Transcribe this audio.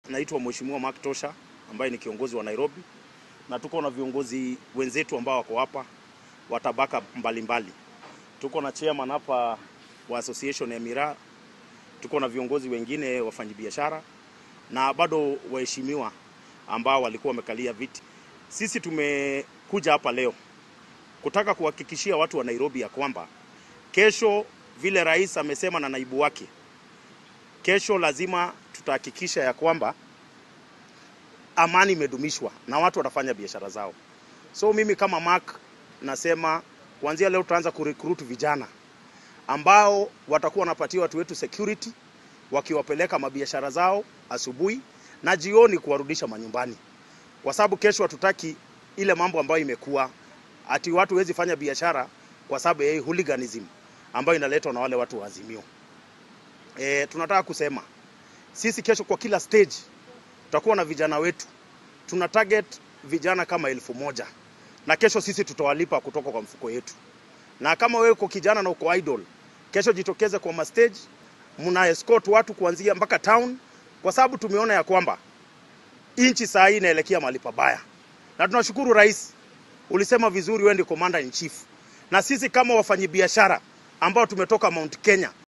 naitwa Mheshimiwa Mark Tosha ambaye ni kiongozi wa Nairobi, na tuko na viongozi wenzetu ambao wako hapa wa tabaka mbalimbali. Tuko na chairman hapa wa association ya miraa, tuko na viongozi wengine wafanyabiashara na bado waheshimiwa ambao walikuwa wamekalia viti. Sisi tumekuja hapa leo kutaka kuhakikishia watu wa Nairobi ya kwamba kesho, vile rais amesema na naibu wake, kesho lazima tutahakikisha ya kwamba amani imedumishwa na watu watafanya biashara zao. So mimi kama Mark nasema kuanzia leo tutaanza kurecruit vijana ambao watakuwa wanapatia watu wetu security wakiwapeleka mabiashara zao asubuhi na jioni kuwarudisha manyumbani, kwa sababu kesho hatutaki ile mambo ambayo imekuwa ati watu wezi fanya biashara kwa sababu ya hii hooliganism ambayo inaletwa na wale watu wa Azimio. E, tunataka kusema sisi kesho kwa kila stage tutakuwa na vijana wetu, tuna target vijana kama elfu moja na kesho sisi tutawalipa kutoka kwa mfuko yetu. Na kama wewe uko kijana na uko idol, kesho jitokeze kwa mastage, mna escort watu kuanzia mpaka town, kwa sababu tumeona ya kwamba inchi saa hii inaelekea mahali pabaya, na tunashukuru rais, ulisema vizuri, wewe ndio commander in chief, na sisi kama wafanyabiashara ambao tumetoka Mount Kenya